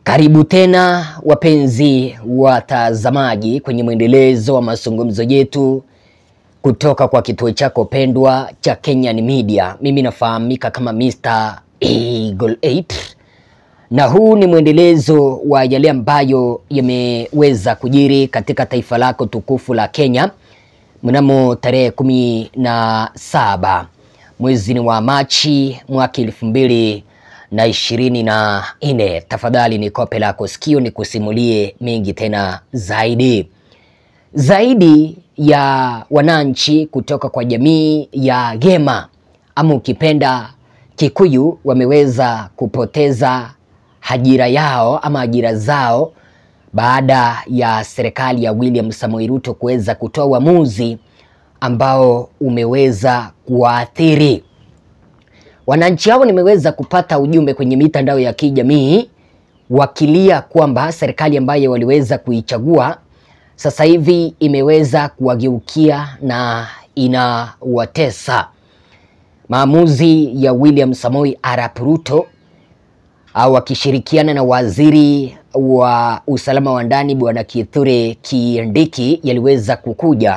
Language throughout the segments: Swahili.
Karibu tena wapenzi watazamaji kwenye mwendelezo wa mazungumzo yetu kutoka kwa kituo chako pendwa cha Kenyan Media. Mimi nafahamika kama Mr. Eagle 8 na huu ni mwendelezo wa yale ambayo yameweza kujiri katika taifa lako tukufu la Kenya mnamo tarehe kumi na saba mwezi ni wa Machi mwaka elfu mbili na ishirini na nne. Tafadhali ni kope lako sikio ni kusimulie mengi tena zaidi zaidi ya wananchi kutoka kwa jamii ya Gema ama ukipenda Kikuyu wameweza kupoteza ajira yao ama ajira zao baada ya serikali ya William Samoei Ruto kuweza kutoa uamuzi ambao umeweza kuwaathiri wananchi hao. Nimeweza kupata ujumbe kwenye mitandao ya kijamii wakilia kwamba serikali ambayo waliweza kuichagua sasa hivi imeweza kuwageukia na inawatesa. Maamuzi ya William Samoei Arap Ruto au wakishirikiana na waziri wa usalama wa ndani Bwana Kithure Kindiki yaliweza kukuja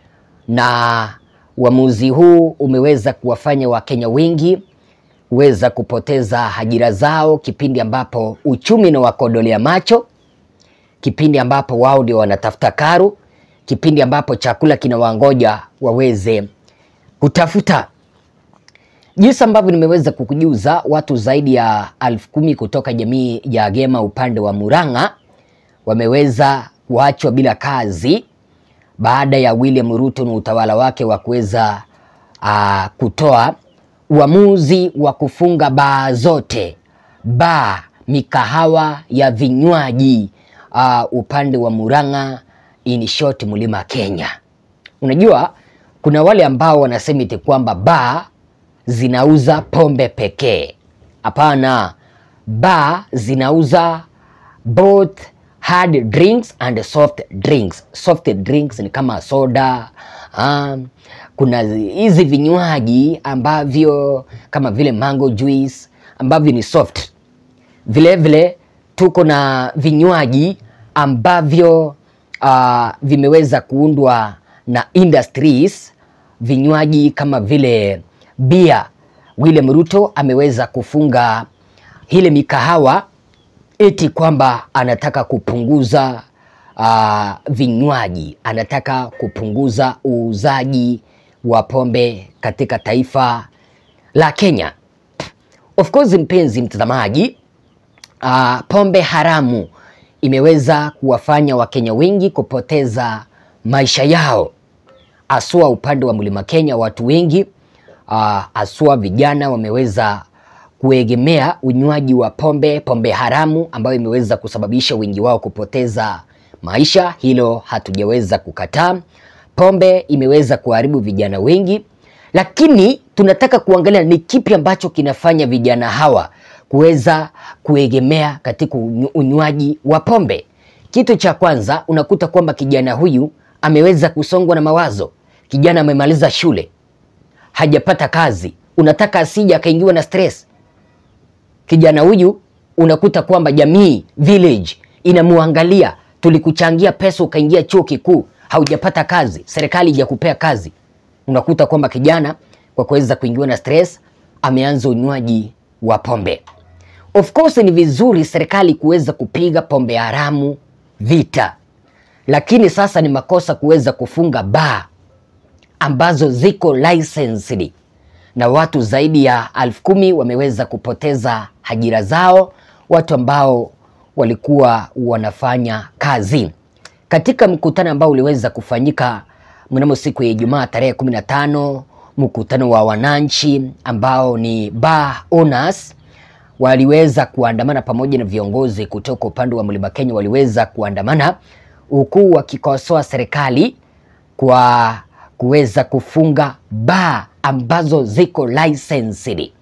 na uamuzi huu umeweza kuwafanya Wakenya wengi weza kupoteza ajira zao, kipindi ambapo uchumi unawakodolea macho, kipindi ambapo wao ndio wanatafuta karo, kipindi ambapo chakula kinawangoja waweze kutafuta. Jinsi ambavyo nimeweza kukujuza, watu zaidi ya elfu kumi kutoka jamii ya Gema upande wa Murang'a wameweza kuachwa bila kazi baada ya William Ruto na utawala wake wa kuweza uh, kutoa uamuzi wa kufunga baa zote, baa, mikahawa ya vinywaji uh, upande wa Murang'a, in short, mlima Kenya. Unajua kuna wale ambao wanasema eti kwamba baa zinauza pombe pekee. Hapana, baa zinauza both hard drinks and soft drinks. Soft drinks ni kama soda. Um, kuna hizi vinywaji ambavyo kama vile mango juice ambavyo ni soft. Vile vile tuko na vinywaji ambavyo uh, vimeweza kuundwa na industries, vinywaji kama vile bia. William Ruto ameweza kufunga ile mikahawa eti kwamba anataka kupunguza uh, vinywaji, anataka kupunguza uuzaji wa pombe katika taifa la Kenya. Of course, mpenzi mtazamaji, uh, pombe haramu imeweza kuwafanya Wakenya wengi kupoteza maisha yao, asua upande wa mlima Kenya. Watu wengi uh, asua vijana wameweza kuegemea unywaji wa pombe, pombe haramu ambayo imeweza kusababisha wengi wao kupoteza maisha. Hilo hatujaweza kukataa. Pombe imeweza kuharibu vijana wengi, lakini tunataka kuangalia ni kipi ambacho kinafanya vijana hawa kuweza kuegemea katika unywaji wa pombe. Kitu cha kwanza, unakuta kwamba kijana huyu ameweza kusongwa na mawazo. Kijana amemaliza shule, hajapata kazi, unataka asije akaingiwa na stress kijana huyu unakuta kwamba jamii village inamuangalia, tulikuchangia pesa ukaingia chuo kikuu, haujapata kazi, serikali haijakupea kazi. Unakuta kwamba kijana kwa kuweza kuingiwa na stress ameanza unywaji wa pombe. Of course ni vizuri serikali kuweza kupiga pombe haramu vita, lakini sasa ni makosa kuweza kufunga baa ambazo ziko licensed na watu zaidi ya elfu kumi wameweza kupoteza ajira zao, watu ambao walikuwa wanafanya kazi katika mkutano ambao uliweza kufanyika mnamo siku ya Ijumaa tarehe 15, mkutano wa wananchi ambao ni bar owners waliweza kuandamana pamoja na viongozi kutoka upande wa Mlima Kenya waliweza kuandamana huku wakikosoa serikali kwa kuweza kufunga baa ambazo ziko licensed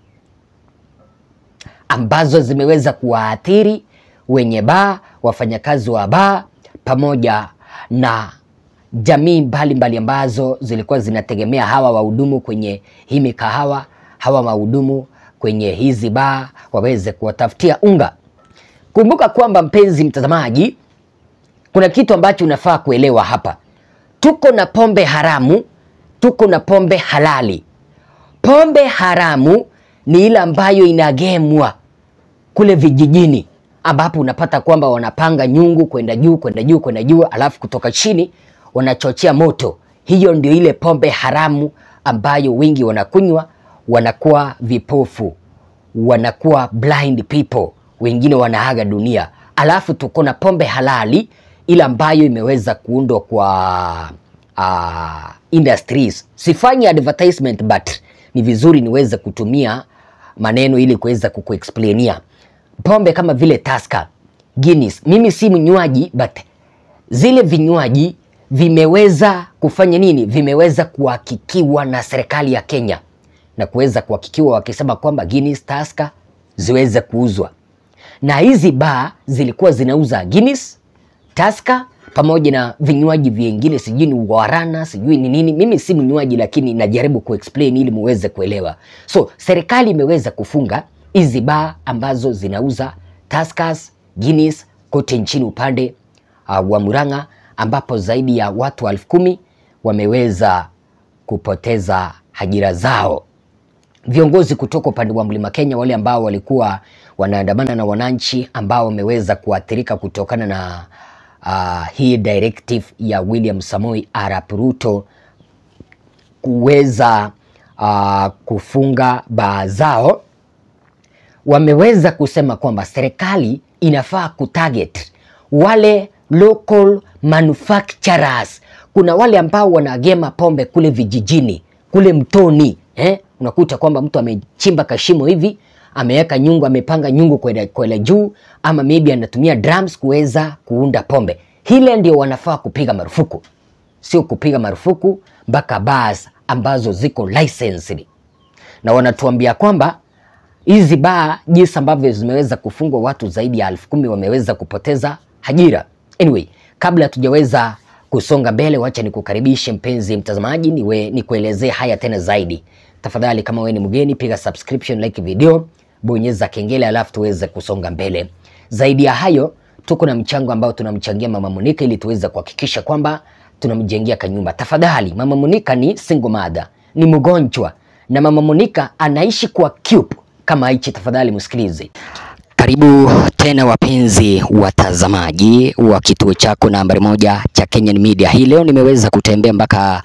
ambazo zimeweza kuwaathiri wenye baa, wafanyakazi wa baa pamoja na jamii mbalimbali ambazo zilikuwa zinategemea hawa wahudumu kwenye hii mikahawa, hawa wahudumu kwenye hizi baa waweze kuwatafutia unga. Kumbuka kwamba mpenzi mtazamaji, kuna kitu ambacho unafaa kuelewa hapa. Tuko na pombe haramu, tuko na pombe halali. Pombe haramu ni ile ambayo inagemwa kule vijijini, ambapo unapata kwamba wanapanga nyungu kwenda juu kwenda juu kwenda juu, alafu kutoka chini wanachochea moto. Hiyo ndio ile pombe haramu ambayo wengi wanakunywa, wanakuwa vipofu, wanakuwa blind people, wengine wanaaga dunia. Alafu tuko na pombe halali ile ambayo imeweza kuundwa kwa uh, industries. Sifanyi advertisement but ni vizuri niweze kutumia maneno ili kuweza kukuexplainia pombe kama vile Tusker, Guinness. Mimi si mnywaji but zile vinywaji vimeweza kufanya nini? Vimeweza kuhakikiwa na serikali ya Kenya na kuweza kuhakikiwa wakisema kwamba Guinness, Tusker ziweze kuuzwa, na hizi baa zilikuwa zinauza Guinness, Tusker pamoja na vinywaji vingine, sijui ni Guarana, sijui ni nini. Mimi si mnywaji, lakini najaribu kuexplain ili muweze kuelewa. So serikali imeweza kufunga hizi baa ambazo zinauza Tuskers, Guinness kote nchini upande uh, wa Murang'a ambapo zaidi ya watu elfu kumi wameweza kupoteza ajira zao. Viongozi kutoka upande wa Mlima Kenya, wale ambao walikuwa wanaandamana na wananchi ambao wameweza kuathirika kutokana na uh, hii directive ya William Samoei Arap Ruto kuweza uh, kufunga baa zao, wameweza kusema kwamba serikali inafaa kutarget wale local manufacturers. Kuna wale ambao wanagema pombe kule vijijini kule mtoni eh? Unakuta kwamba mtu amechimba kashimo hivi ameweka nyungu, amepanga nyungu kwenda kwenda juu, ama maybe anatumia drums kuweza kuunda pombe. Hile ndio wanafaa kupiga marufuku, sio kupiga marufuku mpaka bars ambazo ziko licensed, na wanatuambia kwamba hizi baa jinsi ambavyo zimeweza kufungwa, watu zaidi ya elfu kumi wameweza kupoteza ajira. Anyway, kabla hatujaweza kusonga mbele, wacha nikukaribishe mpenzi mtazamaji, niwe nikuelezee haya tena zaidi. Tafadhali, kama wewe ni mgeni, piga subscription, like video, bonyeza kengele, alafu tuweze kusonga mbele. Zaidi ya hayo, tuko na mchango ambao tunamchangia Mama Monica ili tuweze kuhakikisha kwamba tunamjengea kanyumba. Tafadhali, Mama Monica ni single mother, ni mgonjwa na Mama Monica anaishi kwa cube kama hichi. Tafadhali msikilize. Karibu tena wapenzi watazamaji wa kituo chako nambari moja cha Kenyan Media. Hii leo nimeweza kutembea mpaka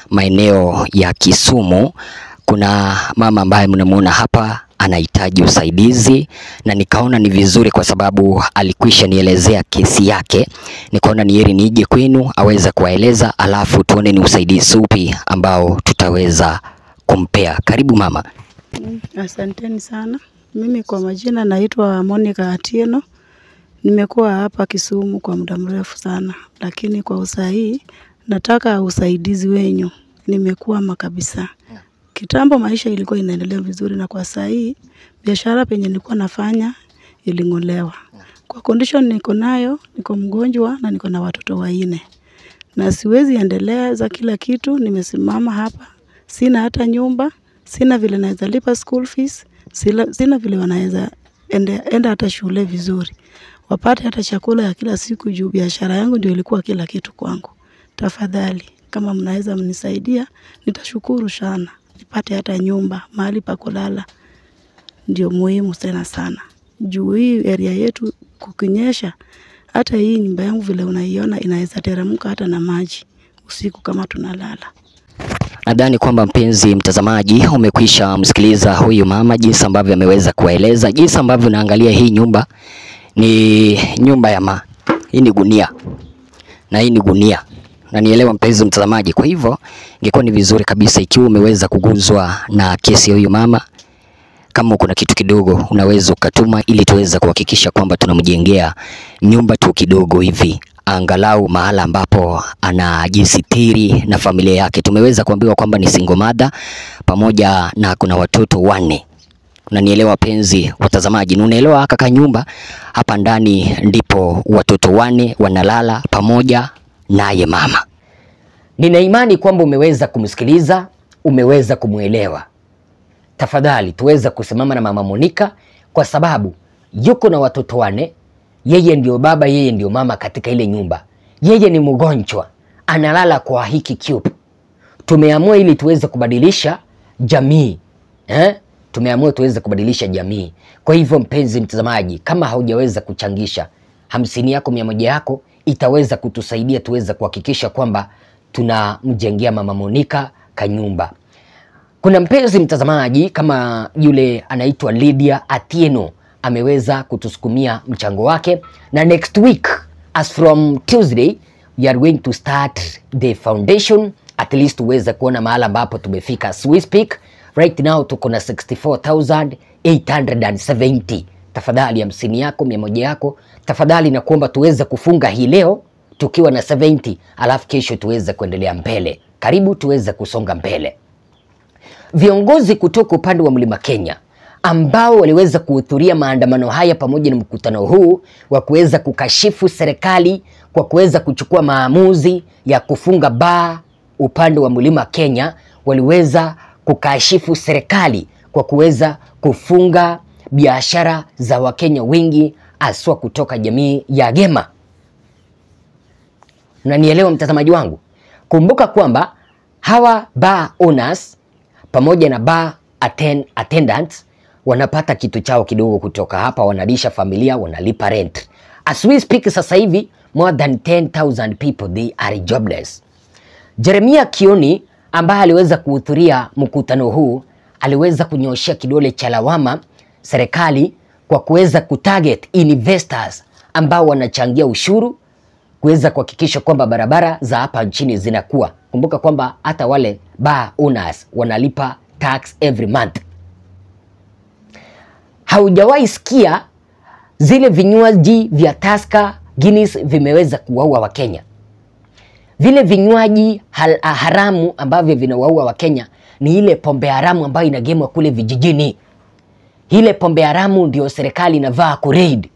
maeneo ya Kisumu. Kuna mama ambaye mnamuona hapa anahitaji usaidizi, na nikaona ni vizuri kwa sababu alikwisha nielezea kesi yake, nikaona ni heri nije kwenu aweze kuwaeleza, alafu tuone ni usaidizi upi ambao tutaweza kumpea. Karibu mama. Mm, Asanteni sana. Mimi kwa majina naitwa Monica Atieno. Nimekuwa hapa Kisumu kwa muda mrefu sana, lakini kwa usahihi nataka usaidizi wenyu. Nimekwama kabisa. Kitambo maisha ilikuwa inaendelea vizuri, na kwa sahii biashara penye nilikuwa nafanya iling'olewa. Kwa condition niko nayo, niko mgonjwa na niko na watoto wanne na siwezi endeleza kila kitu. Nimesimama hapa, sina hata nyumba, sina vile naweza lipa school fees, sina, sina vile wanaweza ende, enda hata shule vizuri, wapate hata chakula ya kila siku, juu biashara yangu ndio ilikuwa kila kitu kwangu. Tafadhali, kama mnaweza mnisaidia, nitashukuru sana, nipate hata nyumba, mahali pa kulala, ndio muhimu tena sana, juu hii area yetu kukinyesha, hata hii nyumba yangu vile unaiona inaweza teremka hata na maji usiku kama tunalala. Nadhani kwamba mpenzi mtazamaji umekwisha msikiliza huyu mama jinsi ambavyo ameweza kuwaeleza jinsi ambavyo unaangalia hii nyumba ni nyumba ya ma hii ni gunia na hii ni gunia na nielewa mpenzi mtazamaji. Kwa hivyo ingekuwa ni vizuri kabisa ikiwa umeweza kuguzwa na kesi ya huyu mama, kama kuna kitu kidogo unaweza ukatuma, ili tuweza kuhakikisha kwamba tunamjengea nyumba tu kidogo hivi angalau mahala ambapo anajisitiri na familia yake. Tumeweza kuambiwa kwamba ni single mother pamoja na kuna watoto wanne. Unanielewa penzi watazamaji, na unaelewa kaka, nyumba hapa ndani ndipo watoto wanne wanalala pamoja naye mama. Nina imani kwamba umeweza kumsikiliza, umeweza kumwelewa. Tafadhali tuweza kusimama na mama Monica kwa sababu yuko na watoto wanne yeye ndio baba, yeye ndio mama katika ile nyumba, yeye ni mgonjwa, analala kwa hiki cube. Tumeamua ili tuweze kubadilisha jamii eh? Tumeamua tuweze kubadilisha jamii. Kwa hivyo, mpenzi mtazamaji, kama haujaweza kuchangisha hamsini yako mia moja yako itaweza kutusaidia tuweze kuhakikisha kwamba tunamjengea mama Monica kanyumba. Kuna mpenzi mtazamaji kama yule anaitwa Lydia Atieno ameweza kutusukumia mchango wake, na next week as from Tuesday we are going to start the foundation at least tuweze kuona mahala ambapo tumefika. As we speak right now tuko na 64870 tafadhali hamsini yako mia moja yako tafadhali, na kuomba tuweze kufunga hii leo tukiwa na 70 alafu kesho tuweze kuendelea mbele. Karibu tuweze kusonga mbele. Viongozi kutoka upande wa Mlima Kenya ambao waliweza kuhudhuria maandamano haya pamoja na mkutano huu wa kuweza kukashifu serikali kwa kuweza kuchukua maamuzi ya kufunga baa upande wa Mlima Kenya, waliweza kukashifu serikali kwa kuweza kufunga biashara za Wakenya wengi haswa kutoka jamii ya Gema. Unanielewa mtazamaji wangu? Kumbuka kwamba hawa bar owners pamoja na bar attend, attendants wanapata kitu chao kidogo kutoka hapa, wanalisha familia, wanalipa rent. As we speak sasa hivi more than 10,000 people they are jobless. Jeremia Kioni ambaye aliweza kuhudhuria mkutano huu aliweza kunyoshea kidole cha lawama serikali kwa kuweza kutarget investors ambao wanachangia ushuru kuweza kuhakikisha kwamba barabara za hapa nchini zinakuwa. Kumbuka kwamba hata wale bar owners wanalipa tax every month. Haujawahi sikia zile vinywaji vya Tusker Guinness vimeweza kuwaua Wakenya. Vile vinywaji hal- haramu ambavyo vinawaua Wakenya ni ile pombe haramu ambayo inagemwa kule vijijini. Ile pombe haramu ndio serikali inavaa kuraid.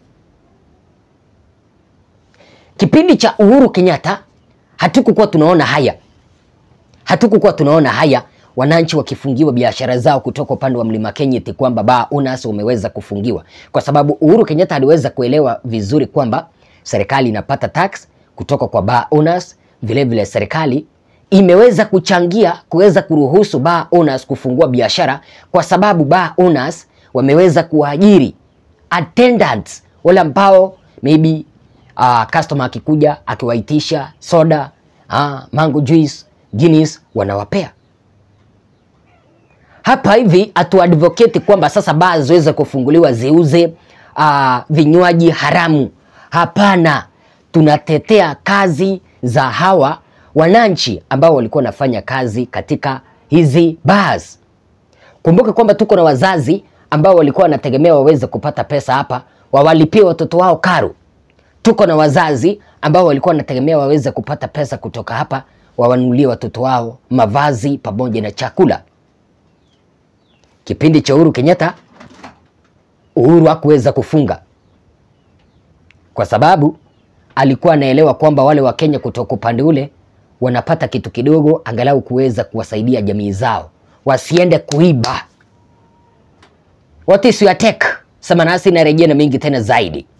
Kipindi cha Uhuru Kenyatta hatukukuwa tunaona haya, hatukukuwa tunaona haya wananchi wakifungiwa biashara zao kutoka upande wa Mlima Kenya, eti kwamba bar owners wameweza kufungiwa, kwa sababu Uhuru Kenyatta aliweza kuelewa vizuri kwamba serikali inapata tax kutoka kwa bar owners. Vile vile serikali imeweza kuchangia kuweza kuruhusu bar owners kufungua biashara, kwa sababu bar owners wameweza kuajiri attendants wale ambao maybe uh, customer akikuja akiwaitisha soda uh, mango juice Guinness wanawapea hapa hivi hatuadvocate kwamba sasa baa ziweze kufunguliwa ziuze uh, vinywaji haramu. Hapana, tunatetea kazi za hawa wananchi ambao walikuwa wanafanya kazi katika hizi bars. Kumbuka kwamba tuko na wazazi ambao walikuwa wanategemea waweze kupata pesa hapa wawalipie watoto wao karo. Tuko na wazazi ambao walikuwa wanategemea waweze kupata pesa kutoka hapa wawanunulie watoto wao mavazi pamoja na chakula. Kipindi cha Uhuru Kenyatta, Uhuru hakuweza kufunga kwa sababu alikuwa anaelewa kwamba wale Wakenya kutoka upande ule wanapata kitu kidogo, angalau kuweza kuwasaidia jamii zao wasiende kuiba. What is your take? Sema nasi narejea na mengi tena zaidi.